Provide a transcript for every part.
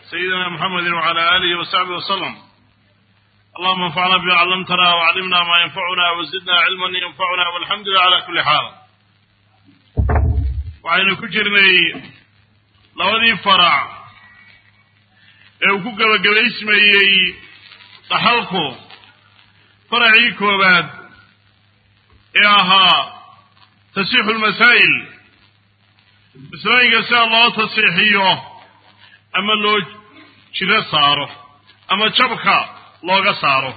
سيدنا محمد وعلى آله وصحبه وسلم اللهم انفعنا بما علمتنا وعلمنا ما ينفعنا وزدنا علما ينفعنا والحمد لله على كل حال waxaynu ku jirnay labadii farac ee uu ku gebagabaysmayey dhaxalku faracii koowaad ee ahaa tasiixu lmasaa'il masalooyinka sida loo tasiixiyo ama loo jiro saaro ama jabka looga saaro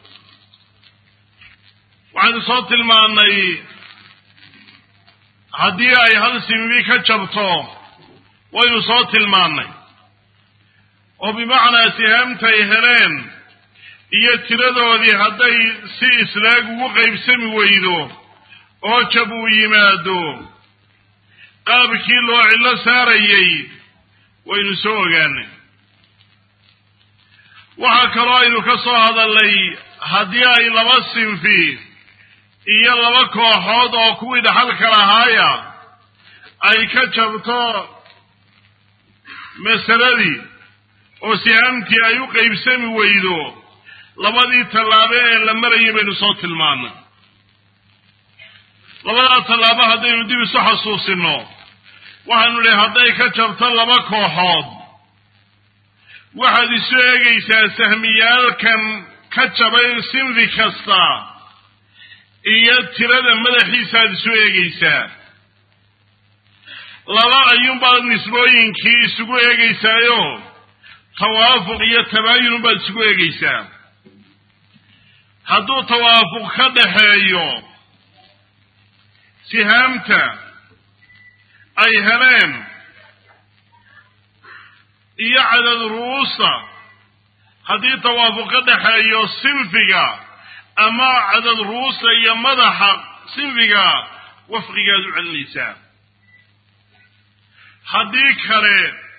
waxaynu soo tilmaannay haddii ay hal simibi ka jabto waynu soo tilmaannay oo bimacnaa sihaamtay heleen iyo tiradoodii hadday si islaag ugu qaybsami weydo oo jab uu yimaado qaabkii loo cillo saarayey waynu soo ogaanay waxaa kaloo aynu ka soo hadalnay haddii ay laba sinfi iyo laba kooxood oo kuwii dhaxalka lahaaya ay ka jabto masaladii oo sihaamtii ay u qaybsami weydo labadii tallaabo ee la marayay baynu soo tilmaannay labadaa tallaabo haddaynu dib isu xasuusinno waxaanu idhi hadday ka jabto laba kooxood waxaad isu eegaysaa sahmiyaalkan ka jabay sinfi kasta iyo tirada madaxiisaaad isu eegaysaa laba ayuunbaad nisbooyinkii isugu eegaysaayo tawaafuq iyo tabaayun baad isugu eegaysaa hadduu tawaafuq ka dhaxeeyo sihaamta ay heleen iyo cadad ru'uusta haddii tawaafuq ka dhaxeeyo sinfiga ama cadad ru'uusta iyo madaxa sinfiga wafqigaad u celinaysaa haddii kale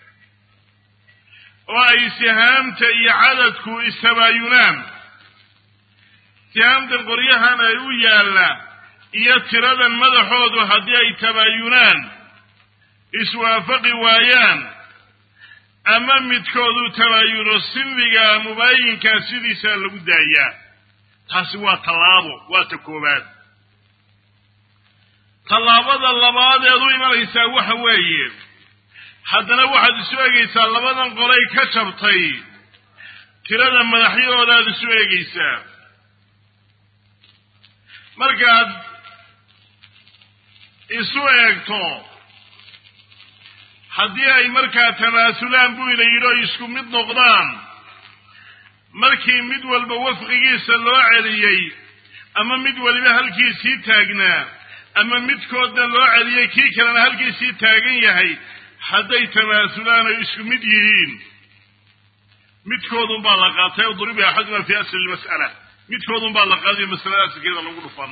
oo ay sihaamta iyo cadadku istabaayunaan sihaamtan qoryahan ay u yaalla iyo tiradan madaxoodu haddii ay tabaayunaan iswaafaqi waayaan ama midkoodu tabaayuno sinfiga mubaayinkaa sidiisaa lagu daayaa taasi waa tallaabo waa ta koowaad tallaabada labaadeed u imanaysaa waxa weeye haddana waxaad isu eegaysaa labadan qolay ka jabtay tirada madaxyahoodaad isu eegaysaa markaad isu eegto haddii ay markaa tamaasulaan buu ina yidhi o isku mid noqdaan markii mid walba wafqigiisa loo celiyey ama mid weliba halkiisii taagnaa ama midkoodna loo celiyey kii kalena halkiisii taagan yahay hadday tamaasulaan ay isku mid yihiin midkoodun baa la qaatay o duriba axaduna fi asli lmas'ala midkoodun baa la qaadayo masalada asalkeeda lagu dhufan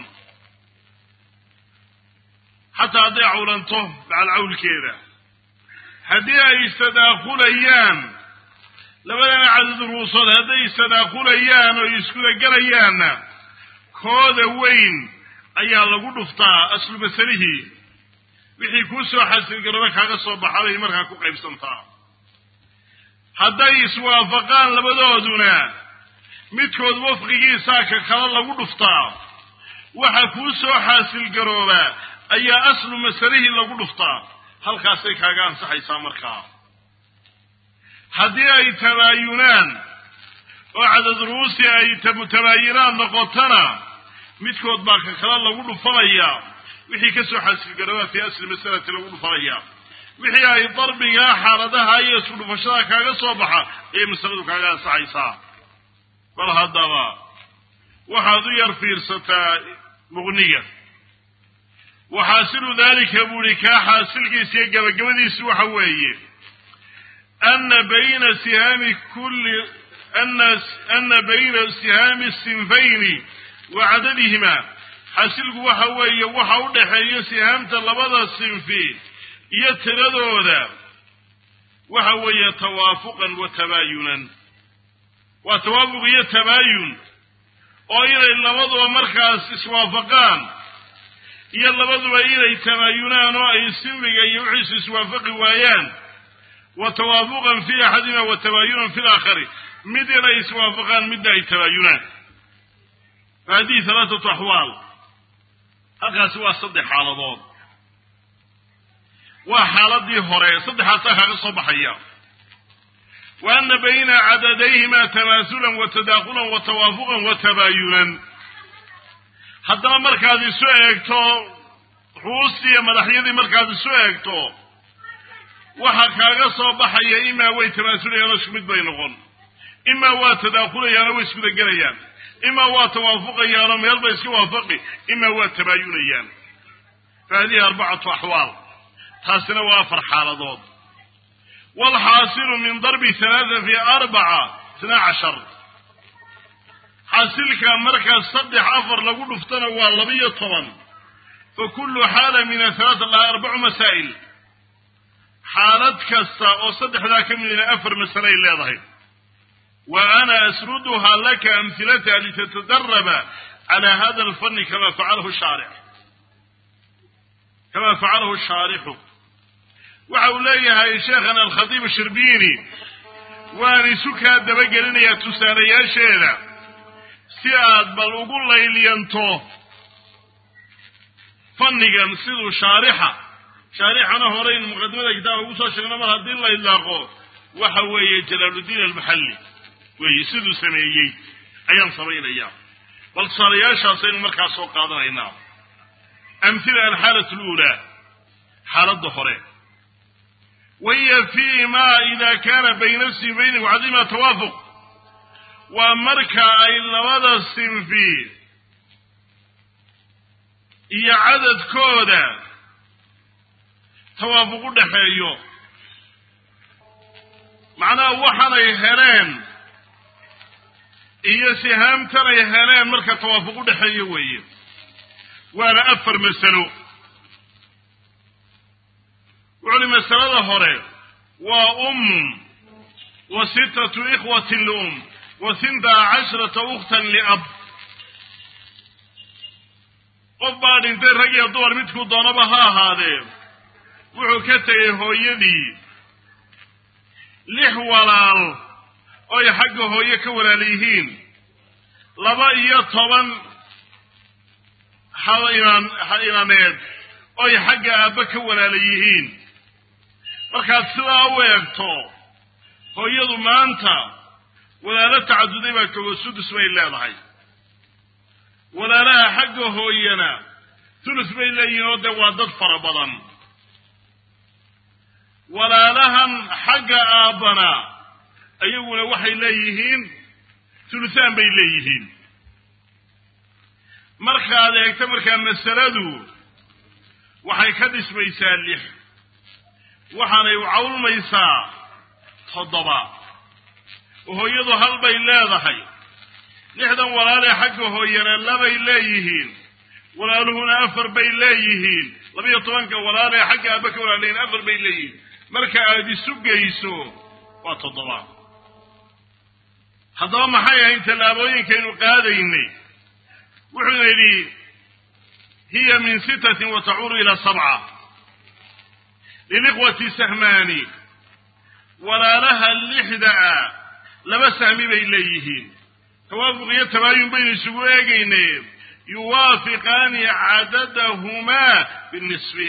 xataa hadday cawlanto macal cawlkeeda haddii ay istadaakulayaan labadana cadad ruusood hadday istadaakulayaan oo iskudagelayaanna kooda weyn ayaa lagu dhuftaa aslu masalihii wixii kuu soo xasilgarooba kaaga soo baxabay markaa ku qaybsantaa hadday iswaafaqaan labadooduna midkood wafqigiisaa ka kala lagu dhuftaa waxa kuu soo xaasilgarooba ayaa aslu masalihii lagu dhuftaa halkaasay kaaga ansaxaysaa markaa haddii ay tabaayunaan oo cadad ruusi ay mutabaayinaan noqotona midkood baa ka kala lagu dhufanayaa wixii ka soo xaasilgarooba fii asli masalati lagu dhufanayaa wixii ay darbigaa xaaladaha iyo isku dhufashada kaaga soo baxa ayay masaladu kaaga ansaxaysaa bal haddaba waxaad u yar fiirsataa muqniga waxaasilu daalika buu ihi kaa xaasilkiisa iyo gabagabadiisu waxa weeye ana bayna sihaami kulli ana bayna sihaami sinfayni wa cadadihima xaasilku waxa weeye waxa u dhaxeeya sihaamta labada sinfi iyo tiradooda waxa weeye tawaafuqan wa tabaayunan waa tawaafuq iyo tabaayun oo inay labaduba markaas iswaafaqaan iyo labaduba inay tabaayunaan oo ay sinfiga iyo wixiisu iswaafaqi waayaan wa tawaafuqan fi axadima wa tabaayunan fi laakhari mid inay iswaafaqaan midna ay tabaayunaan hadihi halaathatu axwaal halkaasi waa saddex xaaladood waa xaaladii hore saddexaasaa kaga soo baxaya wa ana bayna cadadayhima tamaasulan wa tadaaqulan wa tawaafuqan wa tabaayunan haddaba markaad isu eegto ruustii iyo madaxyadii markaad isu eegto waxa kaaga soo baxaya imaa way tamaasulayaanoo isku mid bay noqon imaa waa tadaakulayaanoo way iskudagelayaan imaa waa tawaafuqayaanoo meel bay iska waafaqi imaa waa tabaayunayaan fa hadihi arbacatu axwaal taasina waa afar xaaladood waalxaasilu min darbi halaata fi arbaca isna cashar xaasilka markaas saddex afar lagu dhuftana waa labiyo toban fa kullu xaala min athalaata laha arbacu masaa'il xaalad kasta oo saddexdaa ka midina afar masale ay leedahay wa ana asruduhaa laka amhilataha litatadaraba cala hada alfanni kama facalahu shaaric kama facalahu shaarixu waxa uu leeyahay sheekhana alkhatiib shirbiini waan isu kaa dabagelinayaa tusaalayaasheeda si aad bal ugu layliyanto fannigan siduu shaarixa shaarixana hore in muqadimada kitaabka ugu soo sheegno mar haddii la idlaaqo waxa weeye jalaaluddiin almaxalli weeye siduu sameeyey ayaan samaynayaa bal tusaalayaashaasaynu markaa soo qaadanaynaa amhila alxaalat aluulaa xaaladda hore wahiya fi ma ida kana bayna sinfayni wacadima tawaafuq waa marka ay labada sinfi iyo cadadkooda tawaafuq u dhexeeyo macnaha waxaanay heleen iyo sihaamtanay heleen marka tawaafuq u dhexeeyo weeye waana afar masalo wuxuuli masalada hore waa ummun wa sittatu ikhwatin lium wa hintaa cashrata ukhtan liab qof baa dhintay rag iyo dumar midkuu doonaba ha ahaadee wuxuu ka tegay hooyadii lix walaal oy xagga hooye ka walaal yihiin laba iyo toban imaan inaneed oy xagga aabba ka walaala yihiin markaad sidaa u eegto hooyadu maanta walaalo tacaduday baa joogo sudus bay leedahay walaalaha xagga hooyana tulus bay leeyihiin oo dee waa dad fara badan walaalahan xagga aabbana ayaguna waxay leeyihiin tulusaan bay leeyihiin markaad eegto markaa masaladu waxay ka dhismaysaa lix waxaanay cawlmaysaa toddoba oo hooyadu hal bay leedahay lixdan walaalee xagga hooyana labay leeyihiin walaaluhuna afar bay leeyihiin labiyo tobanka walaalee xagga aabba ka walaalayihin afar bay leeyihiin marka aad isu geyso waa toddoba haddaba maxay ahayn tallaabooyinkaynu qaadaynay wuxuuna yidhi hiya min sittatin wa tacuuru ilaa sabca lilikhwati sahmaani walaalaha lixda ah laba sahmi bay leeyihiin tawaafuq iyo tabaayun baynu isugu eegaynay yuwaafiqaani cadadahumaa binisfi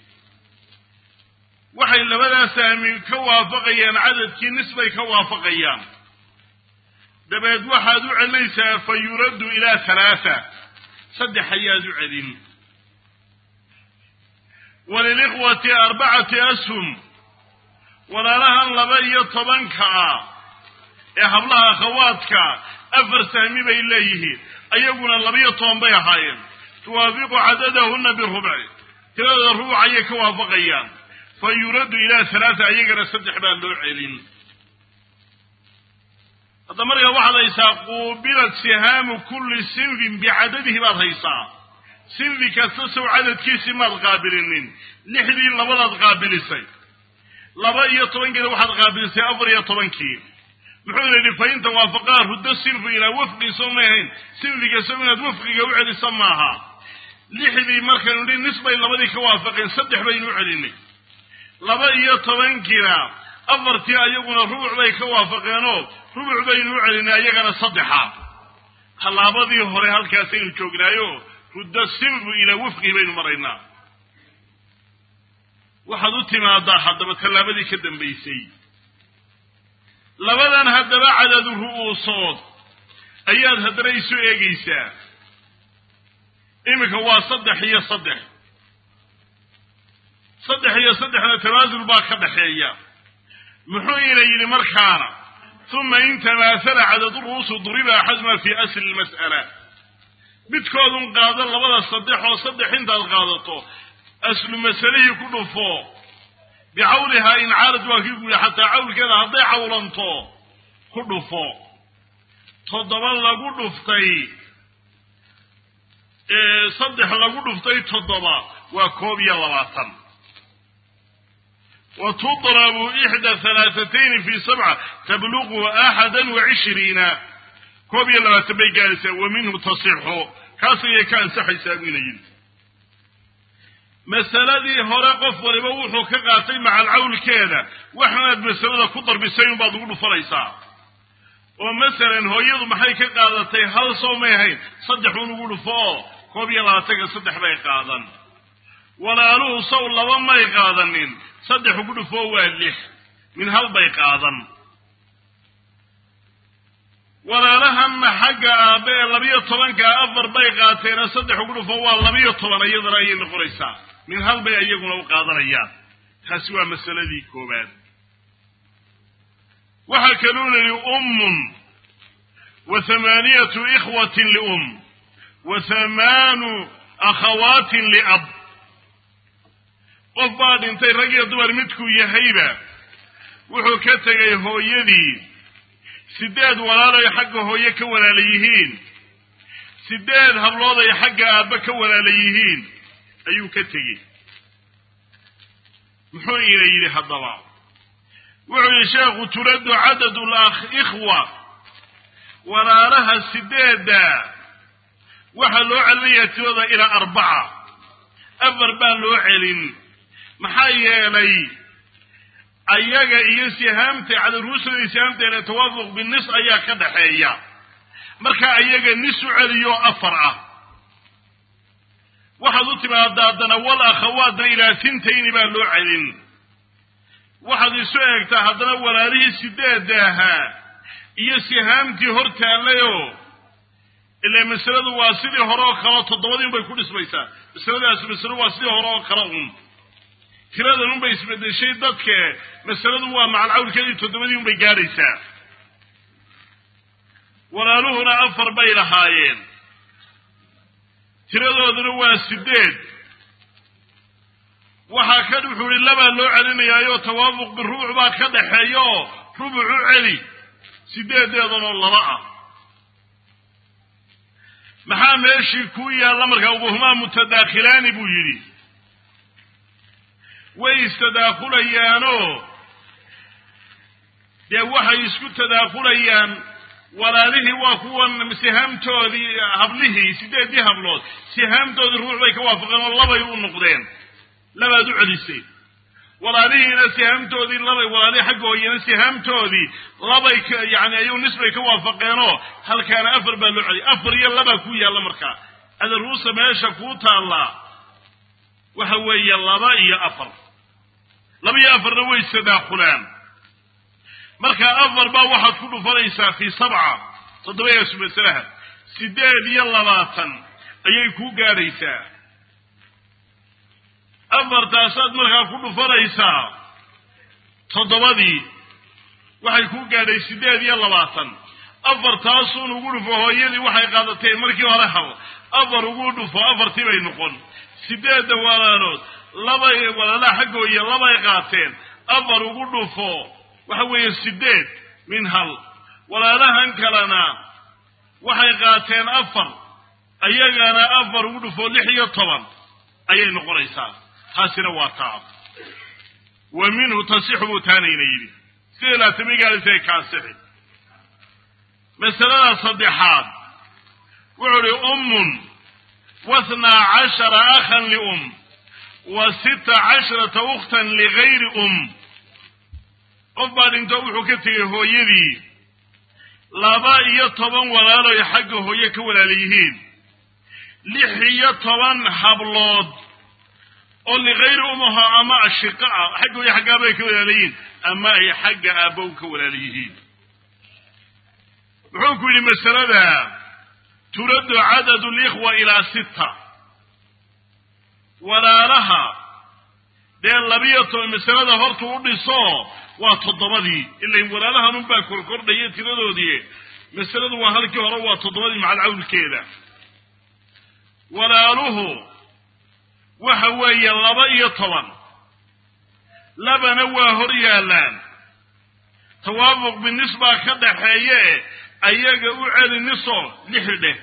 waxay labadaa sahmi ka waafaqayaan cadadkii nisbay ka waafaqayaan dabeed waxaad u celinaysaa fa yuraddu ilaa halaatha saddex ayaad u celin walilikhwati arbacati ashum walaalahan laba iyo tobanka ah ee hablaha akhawaadka afar sahmi bay leeyihiin ayaguna labiyo toban bay ahaayeen tuwaafiqu cadadahuna birubci tiradooda rubuc ayay ka waafaqayaan fa yuraddu ilaa halaatha ayagana saddex baa loo celin hadda markaa waxaad haysaa quubilat sihaamu kulli sinfin bicadadihi baad haysaa sinfi kasta sow cadadkiisii maad qaabilinin lixdii labadaad qaabilisay laba iyo tobankeeda waxaad qaabilisay afar iyo tobankii muxuuna yidhi fa in tawaafaqaa ruddo sinfu ilaa wafqi soo ma ahayn sinfiga sow inaad wafqiga u celiso maaha lixdii markaynu nihi nisbay labadii ka waafaqeen saddex baynu u celinay laba iyo tobankiina afartii ayaguna rubuc bay ka waafaqeenoo rubuc baynu u celinay ayagana saddexa tallaabadii hore halkaasaynu joognaayo rudda sirru ilaa wafqii baynu maraynaa waxaad u timaadaa haddaba tallaabadii ka dambaysay labadan haddaba cadadu ru'uusood ayaad haddana isu eegaysaa iminka waa saddex iyo saddex saddex iyo saddexna tamaasul baa ka dhaxeeya muxuu ina yidhi markaana uma in tamaasala cadadu ru'uusu duriba axaduma fii asli lmas'ala midkoodun qaado labada saddex oo saddex intaad qaadato aslu masalihii ku dhufo bicawlihaa in caalad waa kii guuya xataa cawlkeeda hadday cawlanto ku dhufo toddoba lagu dhuftay saddex lagu dhuftay toddoba waa koob iyo labaatan wa tudrabu ixda halaatatayni fi sabca tabluqu axada wa cishriina koob iyo labaatan bay gaaraysaa wa minhu tasixu kaas ayay ka ansaxaysaa buu ina yidhi masaladii hore qof waliba wuxuu ka qaatay macal cawlkeeda waxaanaad masalada ku darbisay unbaad ugu dhufanaysaa oo masalan hooyadu maxay ka qaadatay hal soo may ahayn saddex un ugu dhufo oo koob iyo labaatanka saddex bay qaadan walaaluhu saw laba may qaadanin saddex ugu dhufoo waa lix min hal bay qaadan walaalahanna xagga aabbe ee labiyo tobankaa afar bay qaateena saddex ugu dhufo waa labiyo toban iyadana ayay noqonaysaa min hal bay iyaguna u qaadanayaan taasi waa masaladii koowaad waxaa kaluu nidhi ummun wa hamaaniyatu ikhwatin lium wa hamaanu akhawaatin liab qof baa dhintay rag iyo dumar midkuu yahayba wuxuu ka tegay hooyadii sideed walaal ay xagga hooye ka walaala yihiin sideed hablood ay xagga aabbe ka walaala yihiin ayuu ka tegey muxuu ina yidhi haddaba wuxuu yidhi sheekhu turaddu cadadu likhwa walaalaha sideedda waxaa loo celinayaa tirada ilaa arbaca afar baa loo celin maxaa yeelay ayaga iyo sihaamta cadaruusada iyo sihaamteena tawaafuq binis ayaa ka dhaxeeya marka ayaga nis u celiyo afar ah waxaad u timaadaa haddana wal akhawaadna ilaa sintayni baa loo celin waxaad isu eegtaa haddana walaalihii sideedda ahaa iyo sihaamtii hor taallayoo ilaa masaladu waa sidii hore oo kale toddobadii unbay ku dhismaysaa masaladaas masalo waa sidii hore oo kale un tiradan unbay isbedeshay dadke masaladu waa macalcawlkeedii toddobadii unbay gaadhaysaa walaaluhuna afar bay lahaayeen tiradooduna waa sideed waxaa ka wuxuu ihi labaa loo celinayaayo tawaafuq birubuc baa ka dhaxeeya oo rubucu celi sideedeedanoo laba ah maxaa meeshii ku yaalla markaa ubuhumaa mutadaakhilaani buu yidhi way istadaakulayaanoo dee waxay isku tadaakulayaan walaalihii waa kuwan sihaamtoodii hablihii sideedii hablood sihaamtoodii ruux bay ka waafaqeen oo labay u noqdeen labaad u celisay walaalihiina sihaamtoodii labay walaalihii xagga hooyana sihaamtoodii labay ka yani ayuu nisbay ka waafaqeenoo halkaana afar baa loo celiyay afar iyo labaa ku yaalla markaa adaruusa meesha kuu taallaa waxa weeye laba iyo afar laba iyo afarna way sadaakulaan marka afar baa waxaad ku dhufanaysaa fii sabca toddobadaasu masalaha sideed iyo labaatan ayay kuu gaadhaysaa afartaasaad markaa ku dhufanaysaa toddobadii waxay kuu gaadhay sideed iyo labaatan afartaasuun ugu dhufo hooyadii waxay qaadatay markii hore hal afar ugu dhufo afartii bay noqon sideedda walaalood labay walaalaha xaggooya labay qaateen afar ugu dhufo waxa weeye sideed min hal walaalahan kalena waxay qaateen afar ayagana afar ugu dhufo lix iyo toban ayay noqonaysaa taasina waa taa wa minhu tasixu buu taanayna yidhi sida laatamigaalisay kaasixi masalada saddexaad wuxuu uhi ummun wathnaa cashara akhan lium wa sita casharata ukhtan ligayri um qof baa dhinto wuxuu ka tegey hooyadii laba iyo toban walaaloy xagga hooye ka walaala yihiin lix iyo toban hablood oo likayri umaho ama ashiqa ah xagga hooye xagga aaba ay ka walaala yihiin ama ay xagga aabbow ka walaala yihiin wuxuu ku yidhi masalada turaddu cadadu likhwa ilaa sita walaalaha dee labiyo toban masalada horta u dhiso waa toddobadii ilain walaalahan unbaa korkordhaya tiradoodii masaladu waa halkii hore waa toddobadii macal cawlkeeda walaaluhu waxa weeye laba iyo toban labana waa hor yaallaan tawaafuq binis baa ka dhaxeeye ayaga u celi niso lixi dheh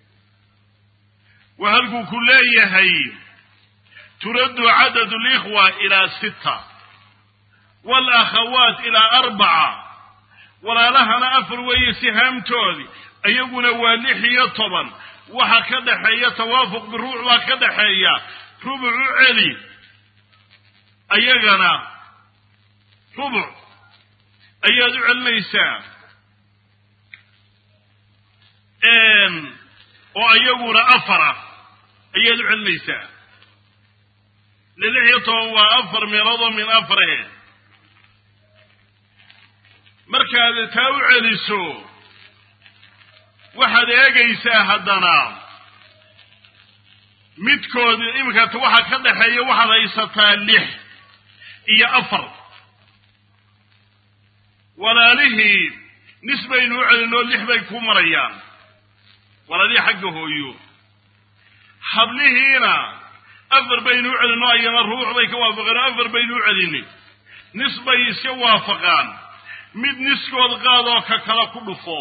waa halkuu ku leeyahay turaddu cadadu likhwa ilaa sita walakhawaat ilaa arbaca walaalahana afar weeye sihaamtoodii iyaguna waa lix iyo toban waxa ka dhaxeeya tawaafuq biruuc baa ka dhaxeeya rubuc u celi ayagana rubuc ayaad u celinaysaa oo iyaguna afara ayaad u celinaysaa lix iyo toban waa afar meelood oo min afare markaad taa u celiso waxaad eegaysaa haddana midkood iminka waxa ka dhaxeeya waxaad haysataa lix iyo afar walaalihii nis baynu u celinoo lix bay ku marayaan walaalihii xagga hooyo hablihiina afar baynu u celinoo ayana ruux bay ka waafaqeen oo afar baynu u celini nis bay iska waafaqaan mid niskood qaadoo ka kala ku dhufo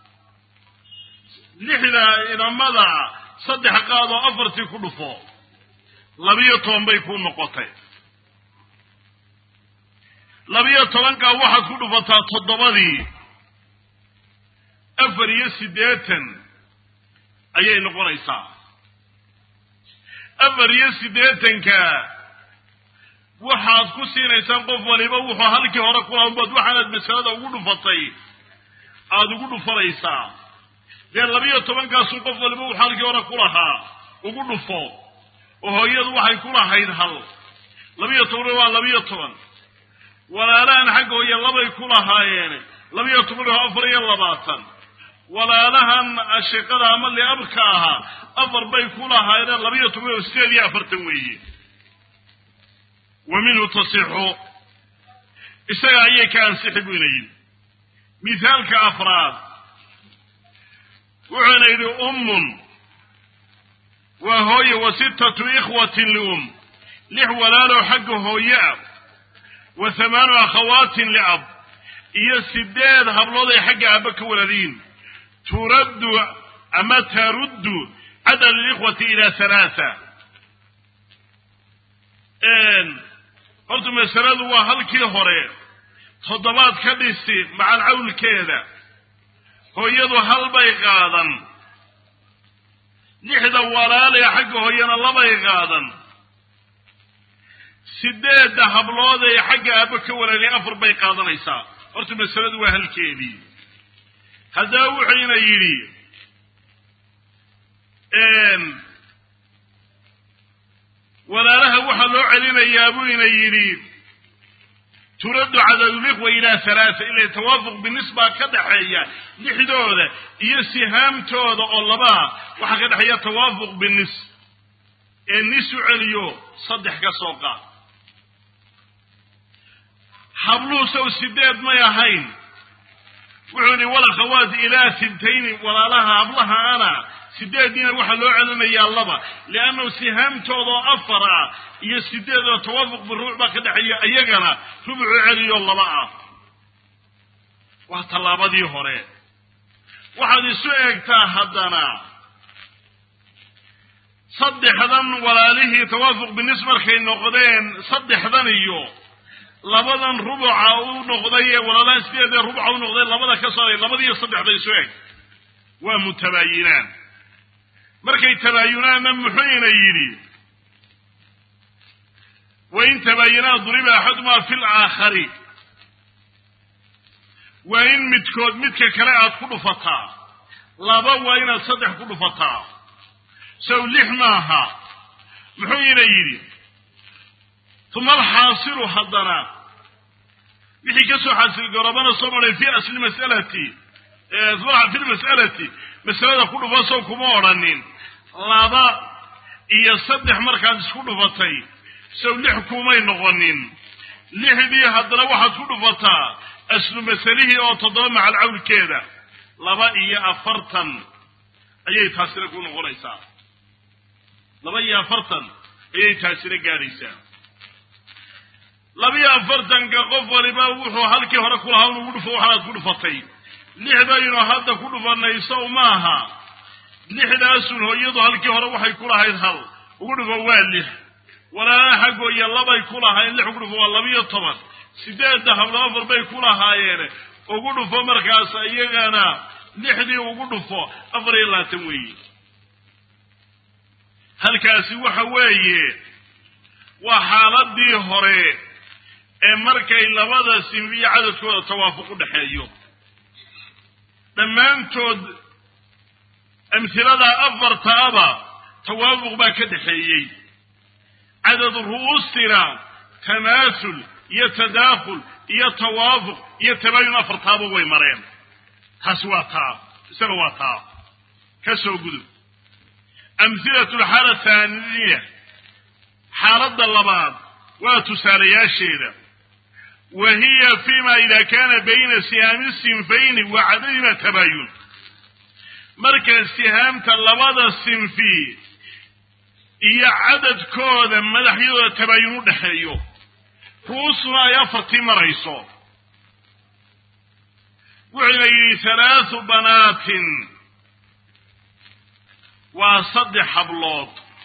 lixda inamada saddex qaadoo afartii ku dhufo labiyo toban bay ku noqotay labiyo tobankaa waxaad ku dhufataa toddobadii afar iyo siddeetan ayay noqonaysaa afar iyo siddeetanka waxaad ku siinaysaan qof waliba wuxuu halkii hore kulaha unbaad waxaanaad masalada ugu dhufatay aada ugu dhufanaysaa dee labiyo tobankaasu qof waliba wuxuu halkii hore ku lahaa ugu dhufo oo hooyadu waxay ku lahayd hal labiyo tobanna waa labiyo toban walaalahan xagga hooye labay ku lahaayeen labiyo toban oo afar iyo labaatan walaalahan ashiqada ama liabka ahaa afar bay ku lahaayeen labiyo toban oo sideed iyo afartan weeye wa minhu tasixu isaga ayay ka ansixi buyna yidhi mithaalka afraad wuxuuna yidhi ummun waa hooye wa sittatu ikhwatin lium lix walaaloo xagga hooye ah wa hamaanu akhawaatin liab iyo sideed hablood ay xagga aabba ka walaliyiin turaddu ama taruddu cadad alikhwati ilaa halaatha horta masaladu waa halkii hore toddobaad ka dhisi macal cawlkeeda hooyadu hal bay qaadan lixda walaalee xagga hooyana labay qaadan sideedda hablood ee xagga aabba ka walaaliyay afar bay qaadanaysaa horta masaladu waa halkeedii haddaba wuxuyna yidhi walaalaha waxaa loo celinayaa buu ina yidhi turaddu cadadulikhwa ilaa halaasa ila tawaafuq binisbaa ka dhaxeeya lixdooda iyo sihaamtooda oo labaa waxaa ka dhexeeya tawaafuq binis ee nis u celiyo saddex ka soo qaad habluhu sow sideed may ahayn wuxuu yihi walakhawaat ilaa sintayni walaalaha hablaha ana sideediina waxaa loo celinayaa laba liannahu sihaamtooda oo afar ah iyo sideed oo tawaafuq biruuc baa ka dhexeeya iyagana rubucu celiyo laba ah waa tallaabadii hore waxaad isu eegtaa haddana saddexdan walaalihii tawaafuq binis markay noqdeen saddexdan iyo labadan rubuca u noqday ee walaalahan sideedee rubuca u noqdeen labada ka sooray labadiiyo saddexda isu eg waa mutabaayinaan markay tabaayunaanna muxuyna yidhi wain tabaayinaa duriba axadumaa fi laakhari waa in midkood midka kale aad ku dhufataa laba waa inaad saddex ku dhufataa sow lix maaha muxuu ina yidhi uma alxaasilu haddana wixii ka soo xaasilgarobana soo maray fi asli masalati fi lmas'alati masalada ku dhufa sow kuma odhanin laba iyo saddex markaad isku dhufatay sow lix kumay noqonin lixdii haddana waxaad ku dhufataa aslu masalihii oo toddoba macal cawlkeeda laba iyo afartan ayay taasina ku noqonaysaa laba iyo afartan ayay taasina gaadhaysaa labiyo afartanka qof waliba wuxuu halkii hore kulahaa un ugu dhufo waxaad ku dhufatay lixdaynu hadda ku dhufanayso maaha lixdaasun hooyadu halkii hore waxay ku lahayd hal ugu dhufo waa lix walaalaha xaggooya labay ku lahayn lix ugu dhufo waa labiyo toban sideedda hablo afar bay ku lahaayeen ugu dhufo markaas iyagana lixdii ugu dhufo afar iyo labaatan weeye halkaasi waxa weeye waa xaaladii hore ee markay labada sinfiyo cadadkooda tawaafuq u dhexeeyo dhammaantood amhilada afartaaba tawaafuq baa ka dhexeeyey cadad ru'uustina tamaasul iyo tadaakhul iyo tawaafuq iyo tabaayun afartaaba way mareen taasi waa taa isaga waa taa ka soo gudub amhilatu alxaala thaaniya xaaladda labaad waa tusaalayaasheeda wa hiya fima ida kana bayna sihaami sinfayni wa cadadima tabaayun marka sihaamta labada sinfi iyo cadadkooda madaxyadooda tabaayun u dhexeeyo ru'uusuna ay afartii marayso wuxuuna yidhi halaathu banaatin waa saddex hablood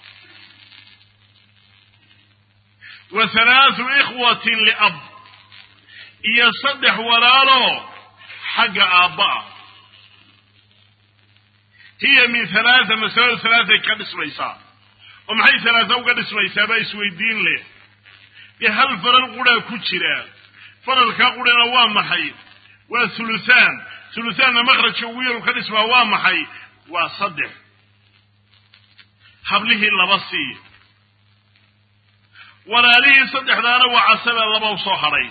wa halaathu ikhwatin liab iyo saddex walaalo xagga aabba'a hiya min halaatha masaladu halaathay ka dhismaysaa oo maxay halaatha uga dhismaysaa baa isweydiin leh dee hal faral quraa ku jira faralkaa qurana waa maxay waa thuluthaan thuluthaanna makhrajka ugu yaru ka dhismaa waa maxay waa saddex hablihii laba sii walaalihii saddexdaana waa casaba laba u soo hadhay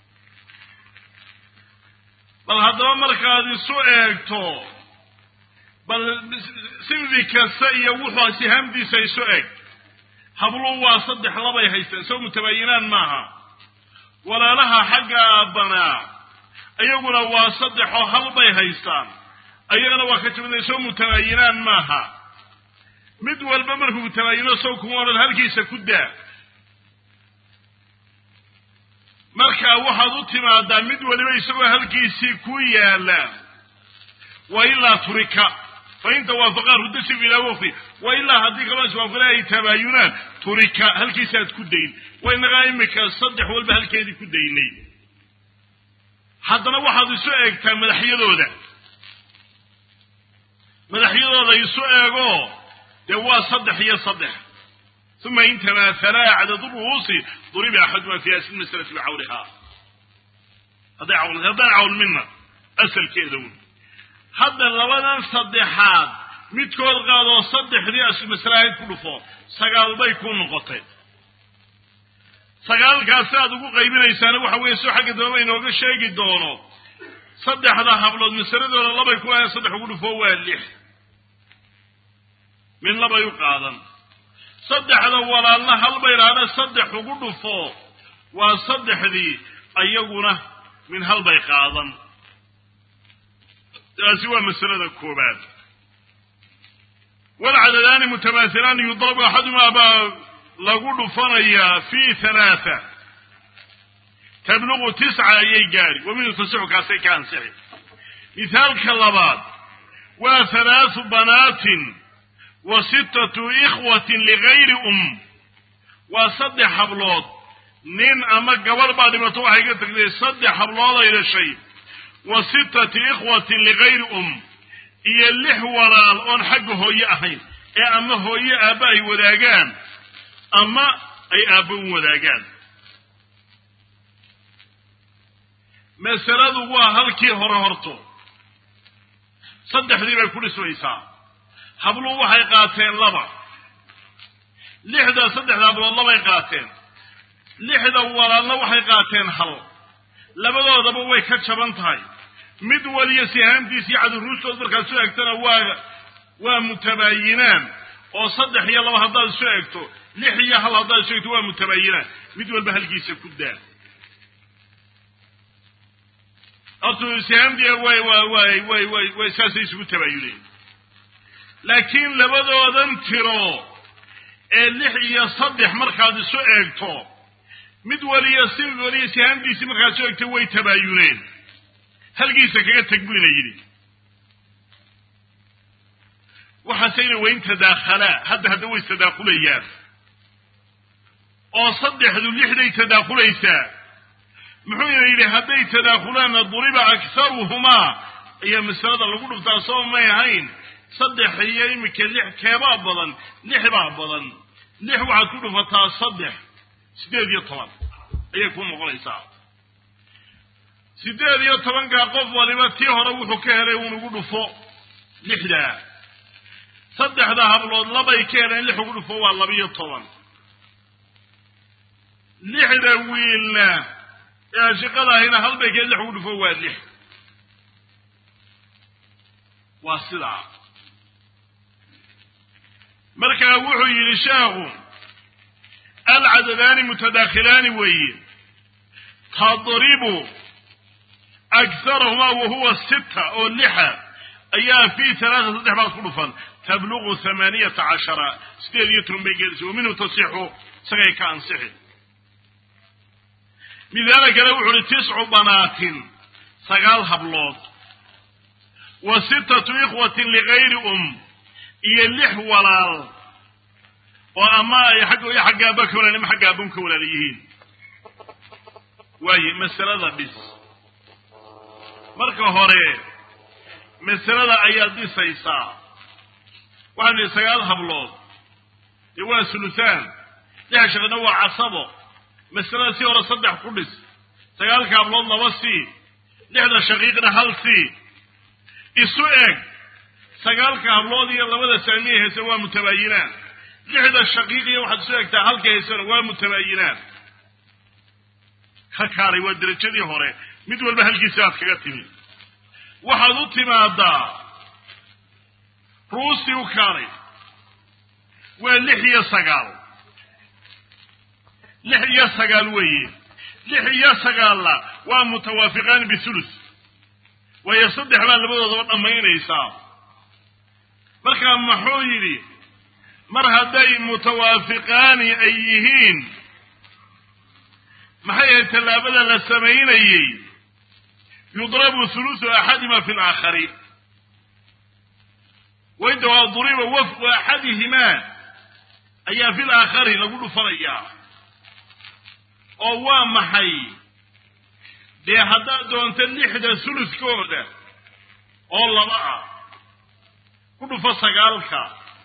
bal haddaba markaad isu eegto bal sinfi kasta iyo wuxuu sihaamdiisa isu eg habluhu waa saddex labay haystaan soo mutabaayinaan maaha walaalaha xagga aabbanaa iyaguna waa saddex oo hal bay haystaan ayagana waa ka jabada soo mutabaayinaan maaha mid walba markuu mutabaayino sow kuma odhan halkiisa ku daa markaa waxaad u timaadaa mid waliba isagoo halkiisii ku yaala wa ilaa turika fa in tawaafaqaa rudasif ilaa waqti wa ilaa haddii kaloo iswaafaqana ay tabaayunaan turika halkiisaaad ku dayn wa inagaa imika saddex walba halkeedii ku daynay haddana waxaad isu eegtaa madaxyadooda madaxyadooda isu eego dee waa saddex iyo saddex uma in tamaathalaa cadadu ru'uusi duriba axaduma fi asli masalati bicawlihaa hadday cawl haddaan cawlmina asalkeeda un hadda labadan saddexaad midkood qaadoo saddexdii asli masalahayd ku dhufo sagaal bay ku noqotay sagaalkaasi aad ugu qaybinaysaana waxa weeye soo xagga dambaba inooga sheegi doono saddexda hablood masaladooda labay ku lahayn saddex ugu dhufo waa lix min labay u qaadan saddexda walaalna hal bay idhaahda saddex ugu dhufo waa saddexdii ayaguna min hal bay qaadan taasi waa masalada koobaad walcadadaani mutamaathilaani yudrabu axadumaa baa lagu dhufanayaa fi halaatha tabluqu tisca ayay gaari wa minhu tasixu kaasay ka ansixi mithaalka labaad waa halaathu banaatin wa sittatu ikhwatin ligayri um waa saddex hablood nin ama gabadh baa dhimato waxay ka tagtay saddex hablood ay dhashay wa sittati ikhwatin ligayri um iyo lix walaal oon xagga hooye ahayn ee ama hooye aabba ay wadaagaan ama ay aabba u wadaagaan masaladu waa halkii hore horto saddexdii bay ku dhismaysaa habluhu waxay qaateen laba lixda saddexda hablood labay qaateen lixda walaalna waxay qaateen hal labadoodaba way ka jaban tahay mid waliyo sihaantiis iyo caduruustood markaad soo egtana waa waa mutabaayinaan oo saddex iyo laba haddaad isu egto lix iyo hal haddaad isu egto waa mutabaayinaan mid walba halkiisa ku daa horta sihaamtii way wa way way way way saasay isugu tabaayuneen laakiin labadoodan tiro ee lix iyo saddex markaad isu eegto mid waliyo si waliyo sihaamtiisii markaad isu eegto way tabaayuneen halkiisa kaga teg buu ina yidhi waxaaseyna wayn tadaakhalaa hadda hadda way tadaakhulayaan oo saddexdu lixday tadaakhulaysaa muxuu ina yidhi hadday tadaakulaanna duriba akharuhumaa ayaa masalada lagu dhuftaa soo may ahayn saddex iyo iminka lix keebaa badan lix baa badan lix waxaad ku dhufataa saddex siddeed iyo toban ayay ku noqonaysaa siddeed iyo tobankaa qof waliba tii hore wuxuu ka helay unugu dhufo lixdaa saddexda hablood labay ka heleen lix ugu dhufo waa labiyo toban lixda wiilna ee ashiqada ahayna halbay ka lix ugu dhufo waa lix waa sidaa markaa wuxuu yidhi sheekhu alcadadaani mutadaakhilaani weeye tadribu akharahumaa wahuwa sita oo lixa ayaa fi halaata saddex baad ku dhufan tablugu hamaaniyata cashara sideed iyo toban bay gelaysa wa minhu tasixu isagay ka ansixi midaala kale wuxu uhi tiscu banaatin sagaal hablood wa sittatu ikhwatin ligayri um iyo lix walaal oo ama ay xagga iyo xagga aaba ka walaal ama xagga aabun ka walaal yihiin waaye masalada dhis marka hore masalada ayaad dhisaysaa waxaan idhi sagaal hablood dee waa sulusaan lix shaqina waa casabo masalada si hore saddex ku dhis sagaalka hablood laba sii lixda shaqiiqna hal sii isu eg sagaalka hablood iyo labada saamiye heese waa mutabaayinaan lixda shaqiiqiya waxaad isu egtaa halka heesena waa mutabaayinaan ka kaalay waa derajadii hore mid walba halkiisa aad kaga timi waxaad u timaadaa ruustii u kaalay waa lix iyo sagaal lix iyo sagaal weeye lix iyo sagaalna waa mutawaafiqaani bithulus waayo saddex baa labadoodaba dhammaynaysaa markaa muxuu yidhi mar hadday mutawaafiqaani ay yihiin maxay ahayd tallaabada la samaynayey yudrabu hulusu axadima fi laakhari wainta waa duriba wafqu axadihimaa ayaa fi laakhari lagu dhufanayaa oo waa maxay dee haddaad doonto lixda suluskooda oo laba ah ku dhufo sagaalka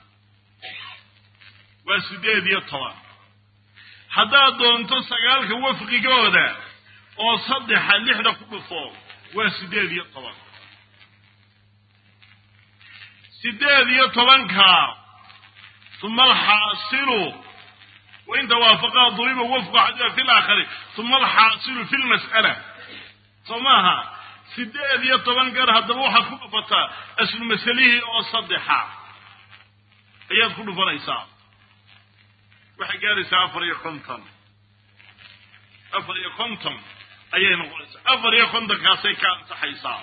waa siddeed iyo toban haddaad doonto sagaalka wafqigooda oo saddexa lixda ku dhufo waa siddeed iyo toban siddeed iyo tobanka uma alxaasilu wainta waafaqaa duriba wafqu axadima fi laakhari uma alxaasilu fi lmas'ala soo maaha siddeed iyo toban gar haddaba waxaad ku dhufataa aslu masalihii oo saddexa ayaad ku dhufanaysaa waxay gaaraysaa afar iyo konton afar iyo konton ayay noqonaysaa afar iyo kontonkaasay ka ansaxaysaa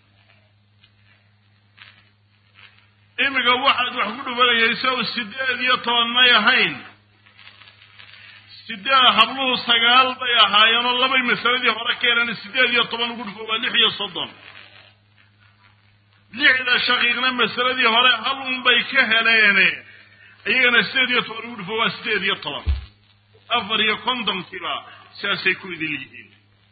iminka waxaad wax ku dhufanayaysa oo siddeed iyo toban may ahayn sideed habluhu sagaal bay ahaayeenoo labay masaladii hore ka heleen siddeed iyo toban ugu dhufo waa lix iyo soddon lixda shaqiiqna masaladii hore hal un bay ka heleene iyagana siddeed iyo toban ugu dhufo waa siddeed iyo toban afar iyo kontonkiiba sidaasay ku idin yihiin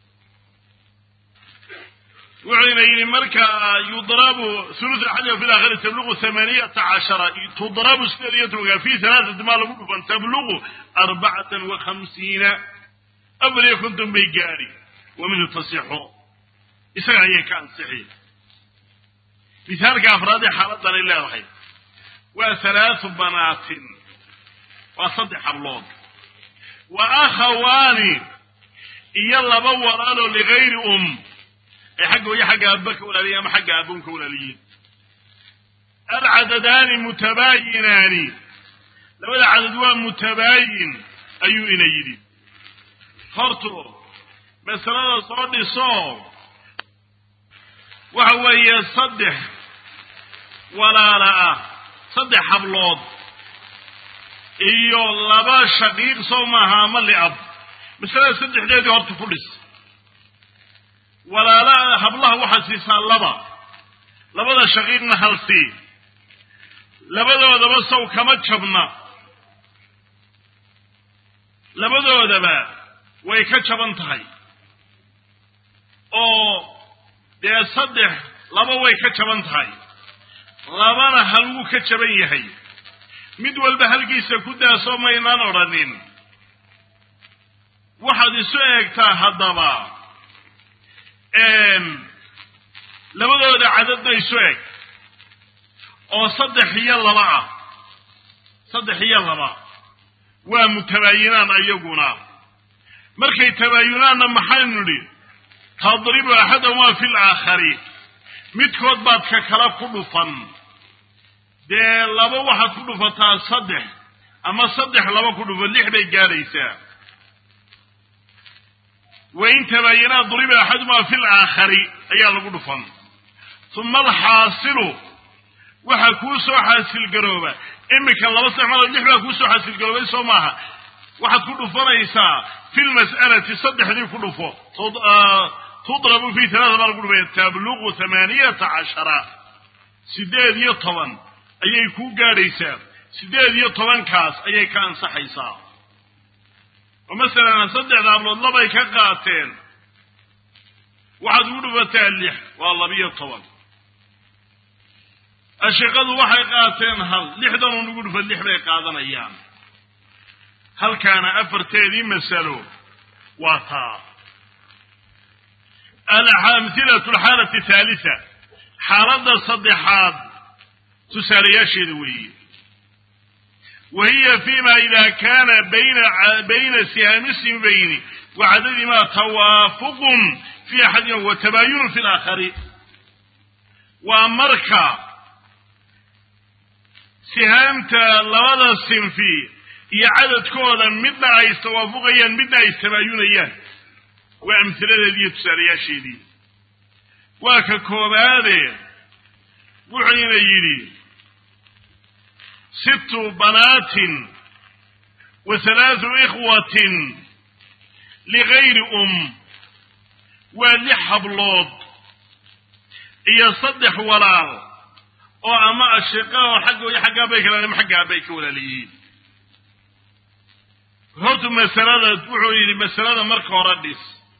wuxuyna yidhi marka yudrabu thuluth axadima fi laakhiri tablugu hamaaniyata cashara tudrabu sideed iyo tobanka fi halaathati maa lagu dhufan tablugu arbacatan wa khamsiina afar iyo konton bay gaadhi wa minhu tasixu isaga ayay ka ansixi misaalka afraadee xaaladdanay leedahay waa halaathu banaatin waa saddex hablood wa akhawaani iyo laba walaaloo ligayri um ay xagga hooyo xagga aaba ka walaaliyiin ama xagga aaboon ka walaaliyiin alcadadaani mutabaayinaani labada cadad waa mutabaayin ayuu ina yidhi horto masalada soo dhiso waxa weeye saddex walaala ah saddex hablood iyo laba shaqiiq sow maaha ama liab masalada saddexdeedii horta ku dhis walaala hablaha waxaad siisaa laba labada shaqiiqna hal sii labadoodaba sow kama jabna labadoodaba way ka jaban tahay oo dee saddex laba way ka jaban tahay labana hal wuu ka jaban yahay mid walba halkiisa ku daasoo maynaan odhanin waxaad isu eegtaa haddaba labadooda cadadna isu eg oo saddex iyo laba ah saddex iyo laba waa mutabaayinaan ayaguna markay tabaayunaanna maxaynu nidhi tadribu axadahumaa fi laakhari midkood baad ka kala ku dhufan dee laba waxaad ku dhufataa saddex ama saddex laba ku dhufan lix bay gaadhaysaa wain tabaayinaa duriba axaduhumaa fi laakhari ayaa lagu dhufan uma alxaasilu waxaa kuu soo xaasilgarooba iminka laba saddex malood lix baa kuu soo xaasilgaroobay soo maaha waxaad ku dhufanaysaa fi lmas'alati saddexdii ku dhufo tudrabu fi talaata baa lagu dhufaya tabluqu hamaaniyata cashara sideed iyo toban ayay kuu gaadhaysaa sideed iyo tobankaas ayay ka ansaxaysaa oo masalan saddexda hablood labay ka qaateen waxaad ugu dhufataa lix waa labiyo toban ashiqadu waxay qaateen hal lixdanun ugu dhufa lix bay qaadanayaan halkaana afarteedii masalo waa taa amhilatu alxaalati thaalita xaaladda saddexaad tusaalayaasheeda weeye wa hiya fima ida kana bayna sihaami sinbayni wa cadadimaa tawaafuqun fi axadihima wa tabaayunun fi laakhari waa marka sihaamta labada sinfi iyo cadadkooda midna ay istawaafuqayaan midna ay istabaayunayaan waa amhiladeedii iyo tusaalayaasheedii waa ka koobaade wuxuyna yidhi sittu banaatin wa halaathu ikhwatin ligayri um waa lix hablood iyo saddex walaal oo ama ashiqa oo xagga iyo xagga aabay kala ama xagga aabay ka walaalayihiin hortu masalada wuxuu yidhi masalada marka hore dhis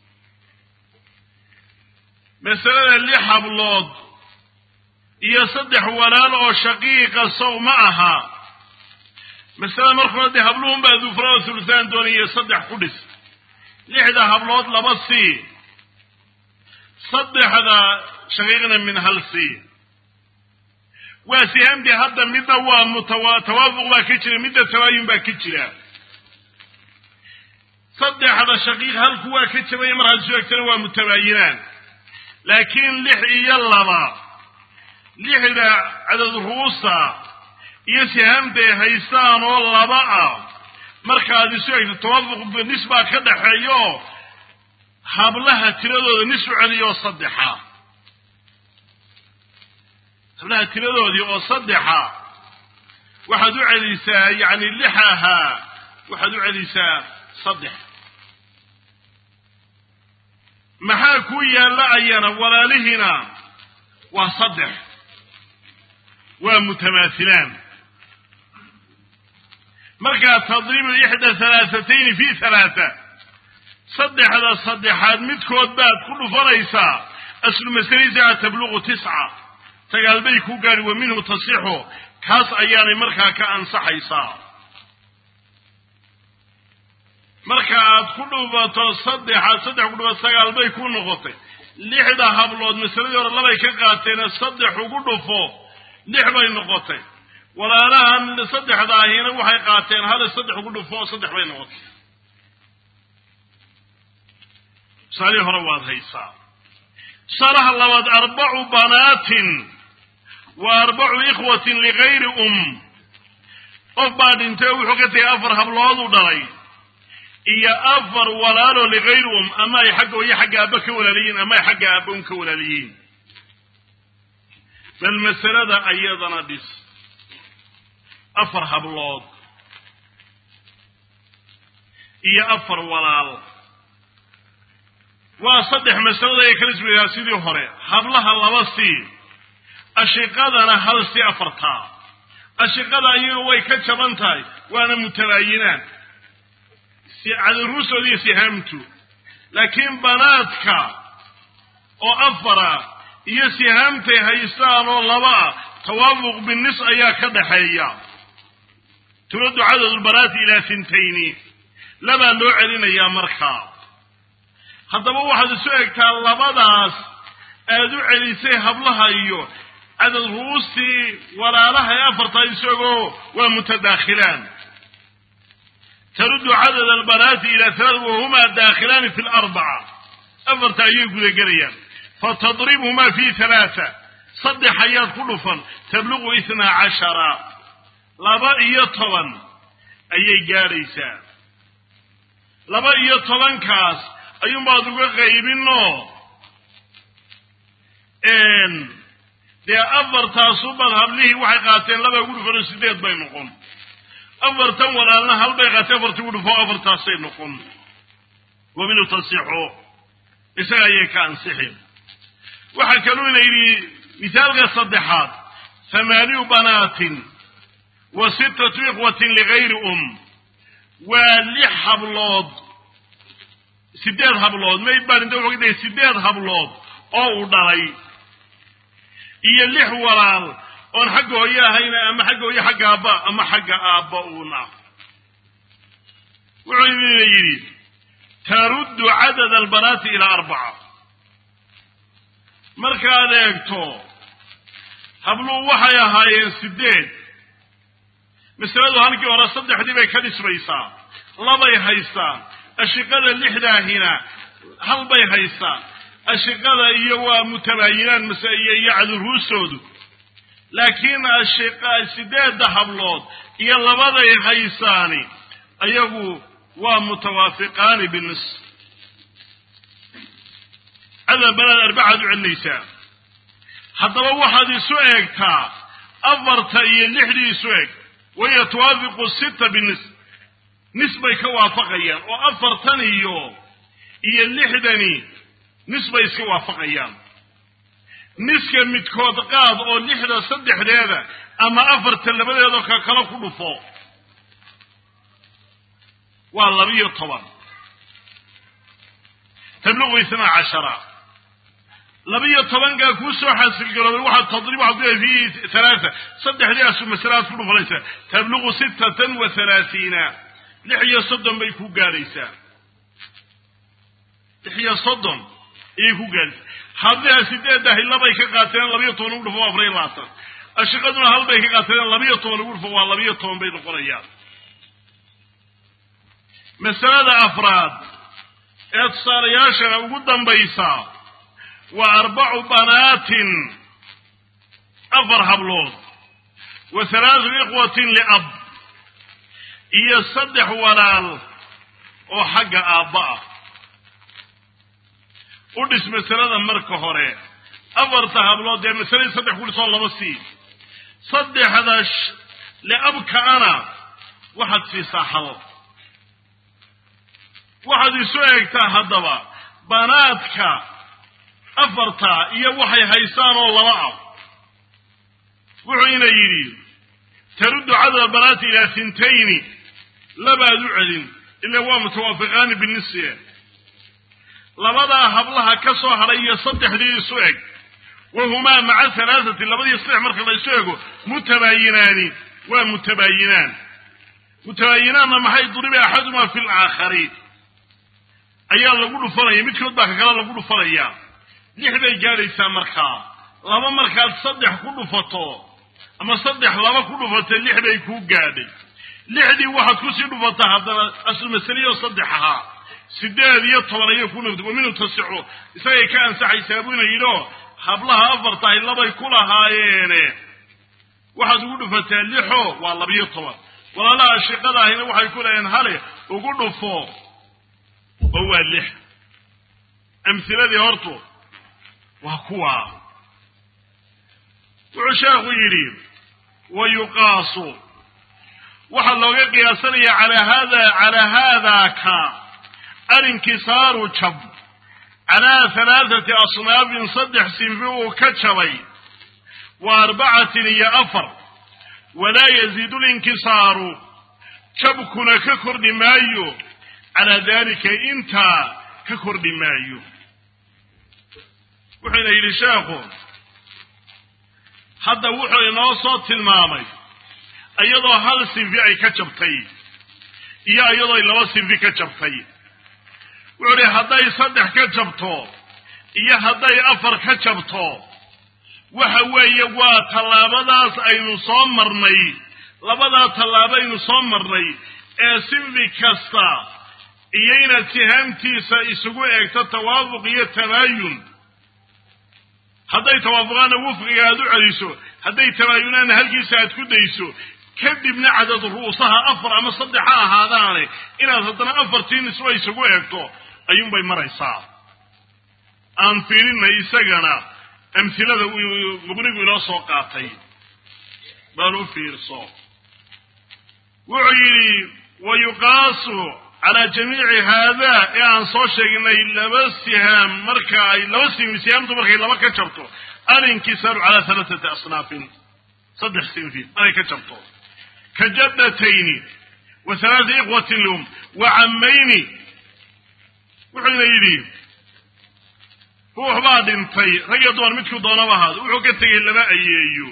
masalada lix hablood iyo saddex walaal oo shaqiiqa sow ma aha masalada marka hore dee habluhun baa dufrao thulusaan doonaya saddex ku dhis lixda hablood laba sii saddexda shaqiiqna min hal sii waa sihaamtii hadda midna waa mutawa tawaafuq baa ka jira midna tabaayun baa ka jira saddexda shaqiiq halku waa ka jabaya mar haddi soo egtana waa mutabaayinaan laakiin lix iyo laba lixda cadad ruusa iyo sihaamtay haystaan oo laba ah markaad isu egto tawaafuq nis baa ka dhaxeeyo hablaha tiradooda nis u celiyo saddexa hablaha tiradoodii oo saddexa waxaad u celisaa yacni lix ahaa waxaad u celisaa saddex maxaa ku yaalla ayana walaalihiina waa saddex waa mutamaathilaan markaa tadribu ixda halaahatayni fi halaata saddexda saddexaad midkood baad ku dhufanaysaa aslu masalisa tabluqu tisca sagaal bay ku gaadhi wa minhu tasixu kaas ayaanay markaa ka ansaxaysaa marka aad ku dhufato saddexaad saddex ku dhufato sagaal bay ku noqotay lixda hablood masaladii hore labay ka qaateene saddex ugu dhufo lix bay noqotay walaalahan saddexda ahina waxay qaateen hal saddex ugu dhufo oo saddex bay noqotay tusaalihii hore waad haysaa tusaalaha labaad arbacu banaatin wa arbacu ikhwatin ligayri um qof baa dhintay oo wuxuu ka tegay afar hablood u dhalay iyo afar walaalo ligayri um ama ay xagga iyo xagga aabba ka walaaliyiin ama ay xagga aabba un ka walaaliyiin bal masalada ayadana dhis afar hablood iyo afar walaal waa saddex masalada ay kala isweydaa sidii hore hablaha laba sii ashiqadana hal si afartaa ashiqada ayaga way ka jaban tahay waana mutabaayinaan cadaruusood iyo sihaamtu laakiin banaadka oo afara iyo sihaamtay haystaan oo laba ah tawaafuq binis ayaa ka dhaxeeya turaddu cadadulbanaati ilaa sintayni labaa loo celinayaa markaa haddaba waxaad isu egtaa labadaas aad u celisay hablaha iyo cadad ru'uustii walaalaha ee afartaa isagoo waa mutadaakhilaan taruddu cadad albanaati ila halaat wahumaa daakhilaani fi larbaca afarta ayay gudagelayaan fatadribhumaa fi halaata saddex ayaad ku dhufan tabluqu itnaa cashara laba iyo toban ayay gaadhaysaa laba iyo tobankaas ayuunbaad uga qaybinoo dee afartaasubaad hablihii waxay qaateen laba ugu dhufan oo sideed bay noqon afartan walaalna hal bay qaateen afartii ugu dhufo afartaasay noqon wa minhu tasixo isaga ayay ka ansixin waxaa kaluu ina yidhi misaalka saddexaad hamaaniyu banaatin wa sittatu ikhwatin ligayri um waa lix hablood sideed hablood mayd baan inta wuxuu ka dhigay sideed hablood oo uu dhalay iyo lix walaal oon xagga hooye ahayna ama xagga hooye xagga aabba ama xagga aabba uuna wuxuu idina yidhi taruddu cadad albanaati ilaa arbaca markaad eegto habluhu waxay ahaayeen sideed masaladu halkii hore saddexdii bay ka dhismaysaa labay haystaan ashiqada lixdaahina hal bay haystaan ashiqada iyo waa mutabaayinaan mase iyo iyo caduruustoodu laakiin ashiqa sideedda hablood iyo labaday haysaani ayagu waa mutawaafiqaani binis cadad banaad arbacaad u celinaysaa haddaba waxaad isu eegtaa afarta iyo lixdii isu eg wahiya tuwaafiqu sita binis nis bay ka waafaqayaan oo afartan iyo iyo lixdani nis bay iska waafaqayaan niska midkood qaad oo lixda saddexdeeda ama afarta labadeedoo ka kala ku dhufo waa labiyo toban tabluqu isnaa cashara labiyo tobankaa kuu soo xaasilgaroobay waxaad tadrib waxaad ku fi halaata saddexdaasu masalaad ku dhufanaysaa tabluqu sittatan wa halaatiina lix iyo soddon bay ku gaadhaysaa lix iyo soddon ayay ku gaadhaysaa hadliha sideeddahi labay ka qaateen labiyo toban ugu dhufo waa afar iyo labaatan ashiqaduna hal bay ka qaateen labiyo toban ugu dhufo waa labiyo toban bay noqonayaan masalada afraad ee tusaalayaashana ugu dambaysa waa arbacu banaatin afar hablood wa halaatu ikhwatin liab iyo saddex walaal oo xagga aabba ah u dhis masalada marka hore afarta hablood dee masaladii saddex ku dhisoo laba sii saddexda liabka-ana waxaad siisaa hal waxaad isu eegtaa haddaba banaadka afarta iyo waxay haystaan oo laba ah wuxuu ina yidhi taruddu cadad banaati ilaa hintayni labaad u celin ila waa mutawaafiqaani binisye labadaa hablaha ka soo hadhay iyo saddexdii isu eg wahumaa maca halaathati labadii saddex marka la isu ego mutabaayinaani waa mutabaayinaan mutabaayinaanna maxay duriba axadumaa fi laakhari ayaa lagu dhufanaya midkood baa ka kale lagu dhufanayaa lix bay gaadhaysaa markaa laba markaad saddex ku dhufato ama saddex laba ku dhufato lix bay kuu gaadhay lixdii waxaad kusii dhufataa haddana aslu masaliyo saddex ahaa sideed iyo toban ayay ku noqda waminu tasixu isagay ka ansaxaysaa buna yidhi oo hablaha afartahay labay ku lahaayeene waxaad ugu dhufataa lixo waa labiyo toban walaalaha shiqada ahina waxay ku lahayeen hale ugu dhufo oo waa lix amhiladii hortu waa kuwa wuxuu sheekhu yidhi wa yuqaasu waxaa looga qiyaasanaya calaa hada calaa haadaka alinkisaaru jab calaa halaathati asnaafin saddex sinfi uu ka jabay wa arbacatin iyo afar walaa yaziidu linkisaaru jabkuna ka kordhi maayo calaa dalika intaa ka kordhi maayo wuxuuna yidhi sheekhu hadda wuxuu inoo soo tilmaamay iyadoo hal sinfi ay ka jabtay iyo iyadoo laba sinfi ka jabtay wuxuu ihi hadday saddex ka jabto iyo hadday afar ka jabto waxa weeye waa tallaabadaas aynu soo marnay labadaa tallaabo aynu soo marnay ee sinfi kasta iyo inaad sihaamtiisa isugu eegto tawaafuq iyo tabaayun hadday tawaafuqaana wufqiga aad u celiso hadday tabaayunaana halkiisa aad ku dayso kadibna cadad ru'usaha afar ama saddex ha ahaadaane inaad haddana afartii nisba isugu eegto ayuunbay maraysaa aan fiirinay isagana amhilada muqnigu inoo soo qaatay baan u fiirso wuxuu yidhi wa yuqaasu calaa jamiici haadaa ee aan soo sheegnay laba sihaam marka ay laba sinfi sihaamtu markay laba ka jabto alinkisaaru calaa halaathati asnaafin saddex sinfi markay ka jabto ka jaddatayni wa halaata ikhwatin lahum wa cammayni wuxuuna yidhi ruux baa dhintay rag iyo dumar midkuu doonaba ahaado wuxuu ka tegey laba ayeeyo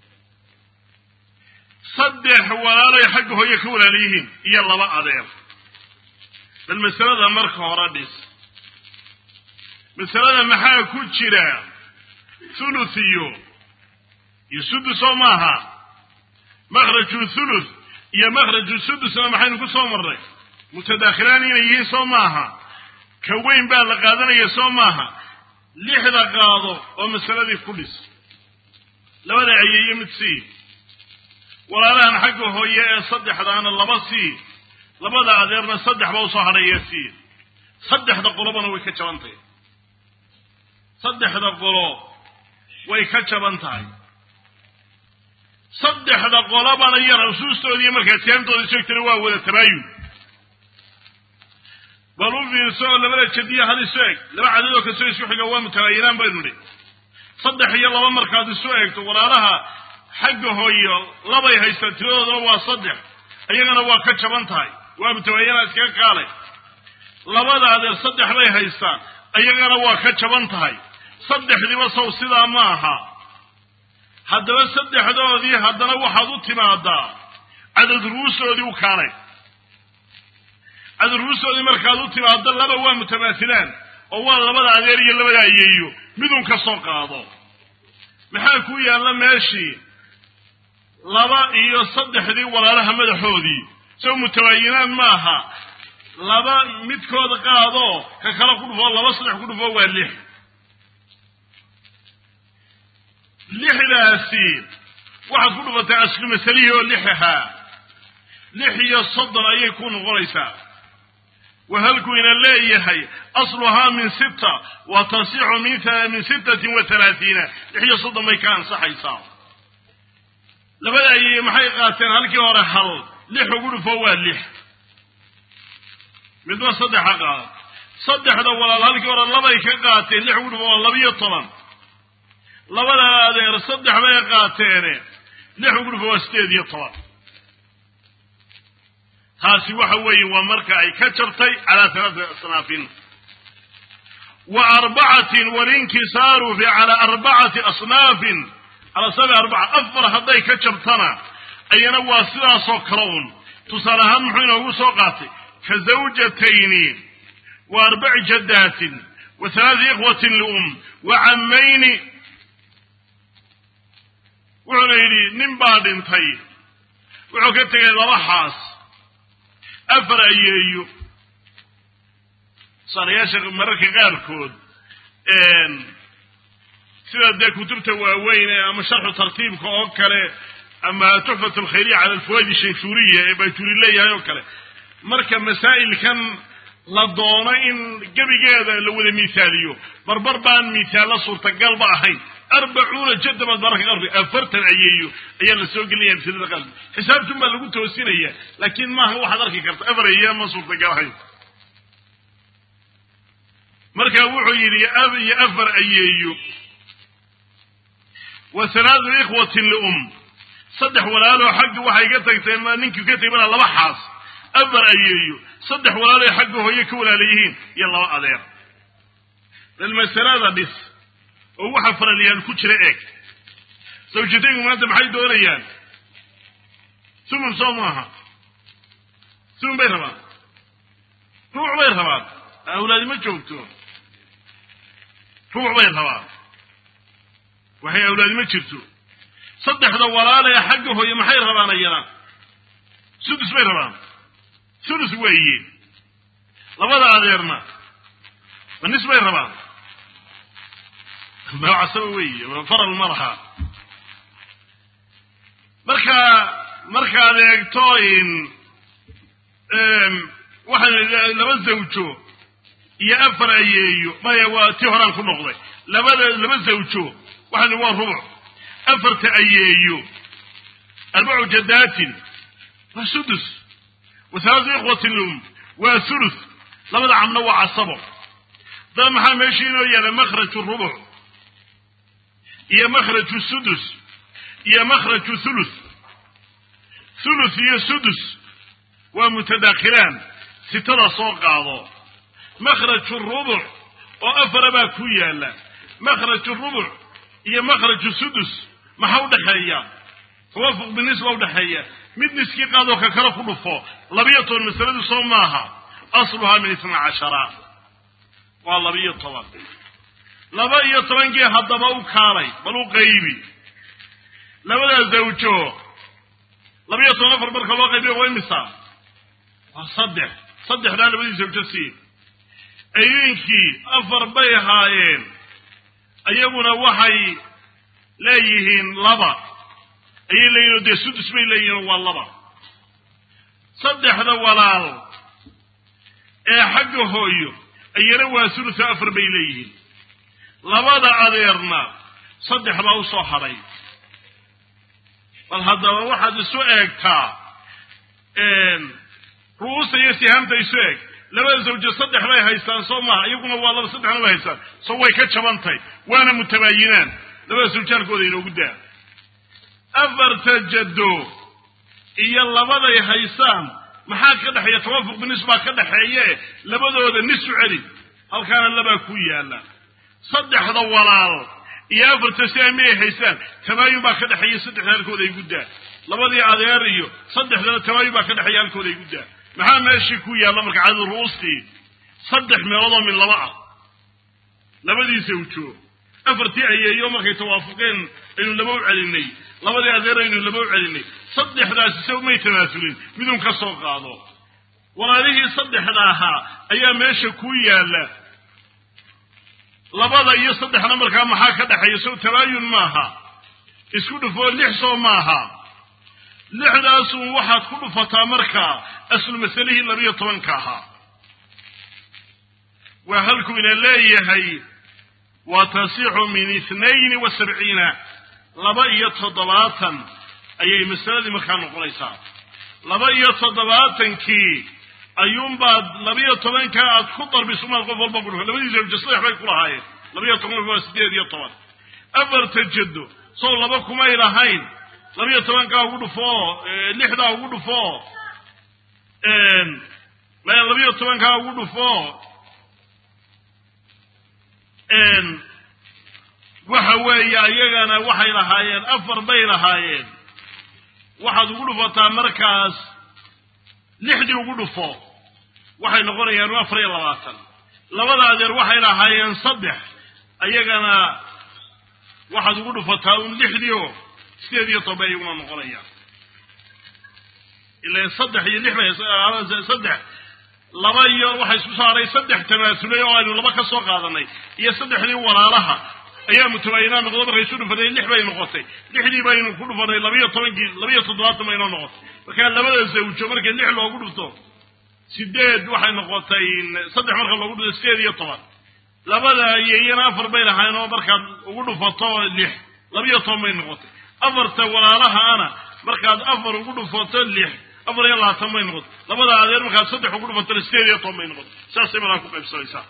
saddex walaalay xagga hooye ka walaalayihiin iyo laba adeer bal masalada marka hore dhis masalada maxaa ku jira thuluth iyo iyo sudus oo maaha makhraju thuluth iyo makhraju sudusna maxaynu ku soo marnay mutadaakhilaan inay yihiin soo maaha ka weyn baa la qaadanaya soo maaha lixda qaado oo masaladii ku dhis labada ayeeyo mid sii walaalahan xagga hooye ee saddexdaana laba sii labada adeerna saddex ba usoo hadhaya sii saddexda qolobana way ka jaban tahay saddexda qolo way ka jaban tahay saddexda qolobana iyo rasuustoodii markaa sihaamtooda sheegtana waa wada tabaayun bal u fiirso oo labada jadiya hal isu eg laba cadadoo kastoo isku xiga waa mutabaayinaan baynu nidhi saddex iyo laba markaad isu eegto walaalaha xagga hooyo labay haystaan tiradoodana waa saddex iyagana waa ka jaban tahay waa mutabaayinaa iskaga kaalay labada adeer saddex bay haystaan iyagana waa ka jaban tahay saddexdiiba sow sidaa ma aha haddaba saddexdoodii haddana waxaad u timaadaa cadad ruusoodii u kaalay cadad ruusoodii markaad u timaado laba waa mutamaasilaan oo waa labada adeer iyo labada ayeeyo midun ka soo qaado maxaa ku yaalla meeshii laba iyo saddexdii walaalaha madaxoodii sow mutabaayinaan maaha laba midkooda qaadoo ka kala ku dhufoo laba saddex ku dhufoo waa lix lixdaasi waxaad ku dhufatay aslu masalihii oo lix ahaa lix iyo soddon ayay ku noqonaysaa wahalkuu ina leeyahay asluhaa min sita wa tasixu min sittatin wa talaatiina lix iyo soddon bay ka ansaxaysaa labada ayay maxay qaateen halkii hore hal lix ugu dhufo waa lix midba saddexa qaada saddexda walaal halkii hore labay ka qaateen lix ugu dhufo waa labiyo toban labada adeer saddex bay qaateene lix ugu dhufo waa sideed iyo toban taasi waxa weeye waa marka ay ka jabtay calaa halaati asnaafin wa arbacatin walinkisaaru fi calaa arbacati asnaafin calaa sabi arbaca afar hadday ka jabtana ayana waa sidaasoo kale un tusaale ahaan muxuu inoogu soo qaatay ka zawjatayni wa arbaci jaddaatin wa halaati ikhwatin lium wa cammayni wuxuuna yidhi nin baa dhintay wuxuu ka tegay laba xaas afar ayeeyo saarayaasha mararka qaarkood sida dee kutubta waaweyn ama sharxu tartiibka oo kale ama tuxfat alkhayriya cala alfawaid shanshuuriya ee bayturi leeyahay oo kale marka masaa'ilkan la doono in gebigeeda la wada miisaaliyo barbar baan miisaallo suurtagalba ahayn arbacuuna jadabaad mararka qaarkood afartan ayeeyo ayaa la soo gelinaya masalada qaarkood xisaabtun baa lagu toosinaya laakiin maaha waxaad arki karta afar ayeeya ma suurtagal ahayn marka wuxuu yidhi ab iyo afar ayeeyo wa halaatu ikhwatin lium saddex walaaloo xagga waxay ka tagtay ma ninkii ka tegay mana laba xaas afar ayeeyo saddex walaaloo xagga hooye ka walaala yihiin iyo laba adeer bal masalada dhis oo waxa faralyaal ku jira eeg sawjataygu maanta maxay doonayaan sumun soo maaha sumun bay rabaan ruuc bay rabaan awlaadi ma joogto ruuc bay rabaan waxay awlaadi ma jirto saddexda walaalee xagga hooye maxay rabaan ayana sudus bay rabaan sudus weeye labada adeerna ma nis bay rabaan magacasaba weeye faral ma laha marka markaad eegto in waxaan laba zawjo iyo afar ayeeyo maya waa tii horaan ku noqday labada laba zawjo waxaan waa rubuc afarta ayeeyo arbacu jadaatin waa sudus wa halaatu ikhwatin lum waa thuluth labada camna waa casabo daba maxaa meesha inoo yaala makhraju rubuc iyo makhraju sudus iyo makhraju thuluth thuluth iyo sudus waa mutadakhilaan sitada soo qaado makhraju rubuc oo afara baa ku yaala makhraju rubuc iyo makhraju sudus maxaa udhaxeeya tawaafuq binisba udhaxeeya mid niskii qaadoo ka kale ku dhufo labiyo toban masaladu soo maaha asluhaa min isna cashara waa labiyo toban laba iyo tobankii haddaba u kaalay bal u qaybi labadaa zawjo labiyo toban afar marka loo qaybiyo waa imisa waa saddex saddexdaa labadii zawjo sii ayeenkii afar bay ahaayeen ayaguna waxay leeyihiin laba ayay leeyihin oo dee sudus bay leeyihin waa laba saddexda walaal ee xagga hooyo ayana waa sulusa afar bay leeyihiin labada adeerna saddex baa u soo hadhay bal haddaba waxaad isu eegtaa ru'uusta iyo sihaamta isu eeg labada zawjo saddex bay haystaan soo maha iyaguna waa laba saddexna bay haystaan soo way ka jabantay waana mutabaayinaan labada zawjaalkooda inoogu daa afarta jaddo iyo labaday haysaan maxaa ka dhexeeya tawaafuq binis baa ka dhexeeye labadooda nisu celi halkaana labaa ku yaala saddexda walaal iyo afarta si amay haysaan tamaayun baa ka dhexeeya saddexda halkooda ay guddaa labadii adeer iyo saddexdana tamaayun baa ka dhexeeya halkooda ay guddaa maxaa meeshii ku yaalla marka cadad ru'ustii saddex meeloodoo min laba ah labadii zawjo afartii ayeeyo markay tawaafuqeen aynu laba u celinay labadii adeer aynu laba u celinay saddexdaasi se umay tamaasulin midun ka soo qaado walaalihii saddexda ahaa ayaa meesha ku yaalla labada iyo saddexna markaa maxaa ka dhexeeya sow tabaayun maaha isku dhufoo lix soo maaha lixdaasun waxaad ku dhufataa markaa aslu masalihii labiyo tobanka ahaa waa halkuu ina leeyahay wa tasixu min ithnayni wa sabciina laba iyo toddobaatan ayay masaladii markaa noqonaysaa laba iyo toddobaatankii ayuunbaad labiyo tobanka aad ku darbisumaad qof walba ku dhufa labadii zawjo saddex bay ku lahaayeen labiyo toban waa sideed iyo toban afarta jaddo sow laba kumay lahayn labiyo tobankaa ugu dhufoo lixdaa ugu dhufoo labiyo tobankaa ugu dhufoo waxa weeye ayagana waxay lahaayeen afar bay lahaayeen waxaad ugu dhufataa markaas lixdii ugu dhufo waxay noqonayaan afar iyo labaatan labada adeer waxay lahaayeen saddex ayagana waxaad ugu dhufataa un lixdii oo sideed iyo toban iyaguna noqonayaan ila saddex iyo lix bay saddex laba iyo waxa isku saaray saddex tamaasulay oo aynu laba ka soo qaadanay iyo saddexdii walaalaha ayaa mutabaayinaa noqdo markay isu dhufatay lix bay noqotay lixdii baynu ku dhufanay labiyo tobankii labiyo toddobaatan baynoo noqotay markaa labada zawjo markii lix loogu dhufto sideed waxay noqotay saddex marka loogu dhufto sideed iyo toban labada iyo iyana afar bay lahayn oo markaad ugu dhufato lix labiyo toban bay noqotay afarta walaalaha ana markaad afar ugu dhufato lix afar iyo labaatan bay noqotay labada adeer markaad saddex ugu dhufatona sideed iyo toban bay noqotay saasay markaa ku qaybsanaysaa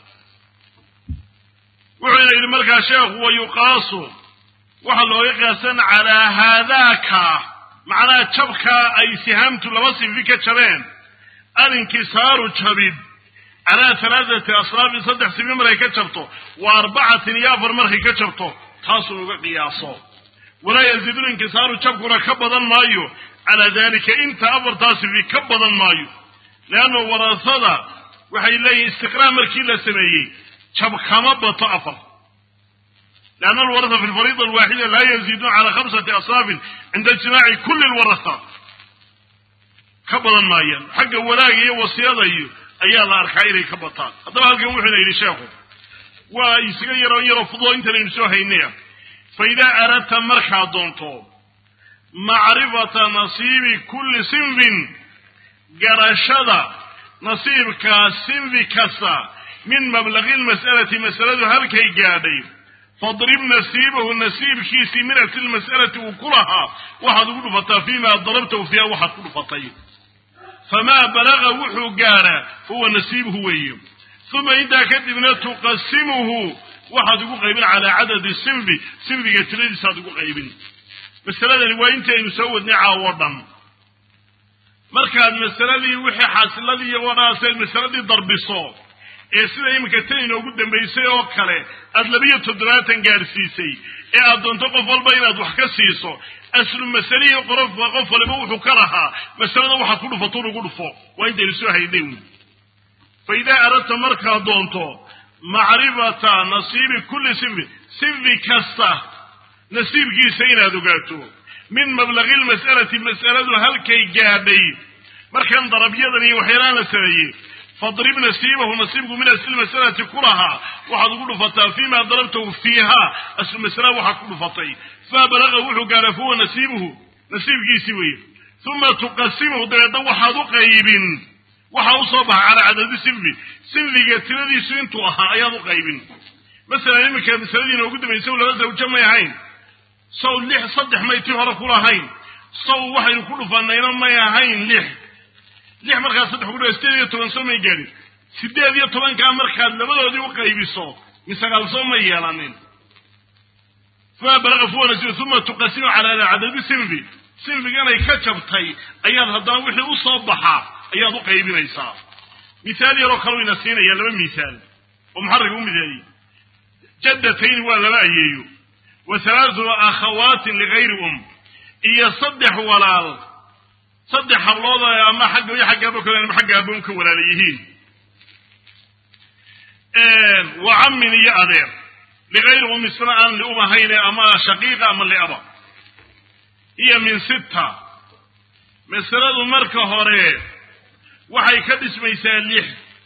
wuxuuna yidhi markaa sheekhu wa yuqaasu waxaa looga qiyaasan calaa haadaaka macnaha jabkaa ay sihaamtu laba sinfi ka jabeen alinkisaaru jabid calaa halaathati aslaabin saddex sinfi markay ka jabto wa arbacatin iyo afar markay ka jabto taasuu uga qiyaaso walaa yaziidu linkisaaru jabkuna ka badan maayo calaa dalika inta afartaa sinfi ka badan maayo leanna warasada waxay leeyihin istiqraa markii la sameeyey jab kama bato afar leanna alwarasa fi lfariida alwaaxida laa yaziiduun cala khamsati asaafin cinda ijtimaaci kulli lwarasa ka badan maayaan xagga walaaga iyo wasiyada iyo ayaa la arkaa inay ka bataan haddaba halkan wuxuuna yidhi sheekhu waa isaga yaroo yaroo fududo intanaynu soo haynaya fa idaa aradta markaad doonto macrifata nasiibi kulli sinfin garashada nasiibkaa sinfi kasta min mablaqi lmas'alati masaladu halkay gaadhay fadrib nasiibahu nasiibkiisii min asli lmas'alati uu ku lahaa waxaad ugu dhufataa fiima darabtahu fiiha waxaad ku dhufatay famaa balaga wuxuu gaadhaa huwa nasiibuhu weeye uma intaa kadibna tuqasimuhu waxaad ugu qaybin calaa cadadi sinfi sinfiga tiradiisaad ugu qaybin masaladani waa intaynu soo wadnay caawo dhan markaad masaladii wixii xaasiladii iyo wadhaaseed masaladii darbiso ee sida iminka tan inoogu dambaysay oo kale aada labiyo toddobaatan gaadhsiisay ee aad doonto qof walba inaad wax ka siiso aslu masalihii qorofa qof waliba wuxuu ka lahaa masalada waxaad ku dhufato lagu dhufo waa intaynu soo haynay wy fa idaa aradta markaad doonto macrifata nasiibi kulli sinfi sinfi kasta nasiibkiisa inaad ogaato min mablaqi lmas'alati mas'aladu halkay gaadhay markan darabyadan iyo waxyaalaan la sameeyey fadrib nasiibahu nasiibku min asli masalati ku lahaa waxaad ugu dhufataa fiima darabtahu fiiha aslu masala waxaad ku dhufatay faa balaqa wuxuu gaadhaa fahuwa nasiibuhu nasiibkiisii weye uma tuqasimuhu dabeedna waxaad u qaybin waxaa usoo baxa calaa cadadi sinfi sinfiga tiradiisu intuu ahaa ayaad u qaybin masalan iminka masaladiina ugu dambaysa laba zawjo may ahayn saw lix saddex maytii hore kulahayn saw waxaynu ku dhufanayna may ahayn lix lix markaad saddex kudhufa sideed iyo toban soo may gaadhin sideed iyo tobankaa markaad labadoodii u qaybiso misagaal soo may yeelanin fama balaqa fuwanasi uma tuqasimu calaa cadadi sinfi sinfiganay ka jabtay ayaad haddana wixii u soo baxaa ayaad u qaybinaysaa misaal yaroo kaleu ina siinaya laba misaal oo muxarrig u midaayey jaddatayn waa laba ayeeyo wa halaatu akhawaatin ligayri um iyo saddex walaal saddex hablood ama xagga iyo xagga abo kale ama xagga aboon ka walaala yihiin wa cammin iyo adeer ligayri um isna aan lium ahayne ama shaqiiqa ama liaba iyo min sitta masaladu marka hore waxay ka dhismaysaa lix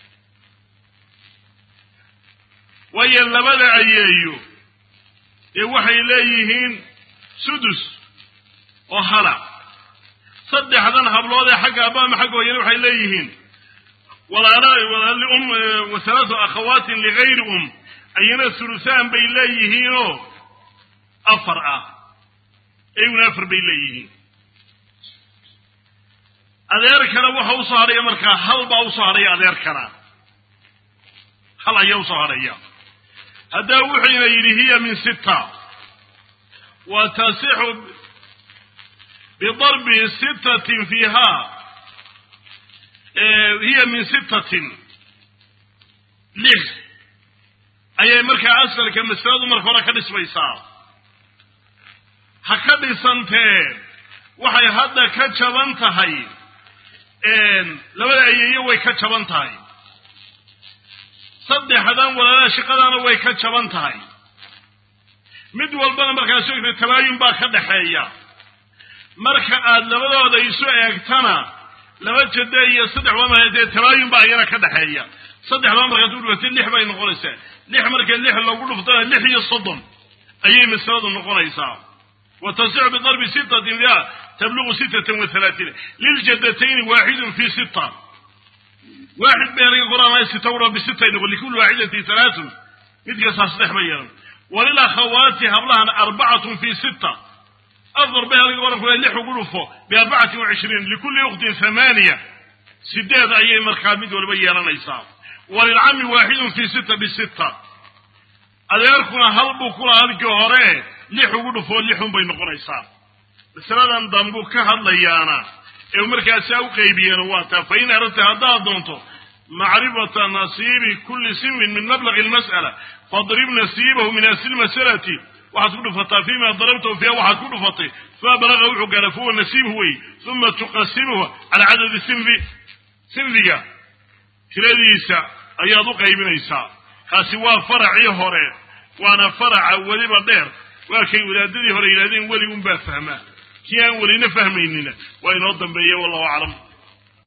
waayo labada ayeeyo dee waxay leeyihiin sudus oo hala saddexdan hablood ee xagga abba ama xagga hooyana waxay leeyihiin walaalium wa halaatu akhawaatin ligayri um ayana sulusaan bay leeyihiinoo afar ah iyaguna afar bay leeyihiin adeer kale waxa usoo hadhaya markaa hal baa usoo hadhaya adeer kana hal ayaa usoo hadhaya haddaa wuxuyna yidhi hiya min sitta wa tasixu bidarbi sittatin fiiha hiya min sittatin lix ayay markaa asalka masaladu marka hore ka dhismaysaa ha ka dhisantee waxay hadda ka jaban tahay labada ayeeyo way ka jaban tahay saddexdan walaalaha shaqadaana way ka jaban tahay mid walbana markaas ogta tabaayun baa ka dhaxeeya marka aad labadooda isu eegtana laba jade iyo saddex baa dee tabaayun baa iyana ka dhaxeeya saddexdaba markaad u dhufatay lix bay noqonaysaa lix marka lix lagu dhuftana lix iyo soddon ayay masaladu noqonaysaa wa tasixu bidarbi sittatin fiha tablugu sittatan wa halaatiin liljadatayni waaxidun fi sita waaxid bay laga qoraanaya sita udha bisitay noqon likulli waaxidatin halaatun mid kastaa saddex ba yeelan walilakhawaati hablahana arbacatun fi sita afar bay laga qoran kula lix ugu dhufo biarbacatin wa cishriin likulli ukhtin thamaaniya sideed ayay markaa mid walba yeelanaysaa walilcami waaxidun fi sita bisita adeerkuna hal buu kula halkii hore lix ugu dhufoo lixun bay noqonaysaa masaladan dambuu ka hadlayaana ee markaasaa u qeybiyeena waa taa fa in aradta haddaad doonto macrifata nasiibi kulli sinfin min mablaqi almas'ala fadrib nasiibahu min asli lmasalati waxaad ku dhufataa fima darabtahu fiiha waxaad ku dhufatay fima balaqa wuxuu gaara fahuwa nasiibhu wey uma tuqasimuhu cala cadadi sinfi sinfiga tiradiisa ayaad u qaybinaysaa kaasi waa faracii hore waana faraca weliba dheer waa kay wadaadadii hore yidhahdeen weli unbaa fahmaa kii aan welina fahmaynina waa inoo dambeeya wallahu aclam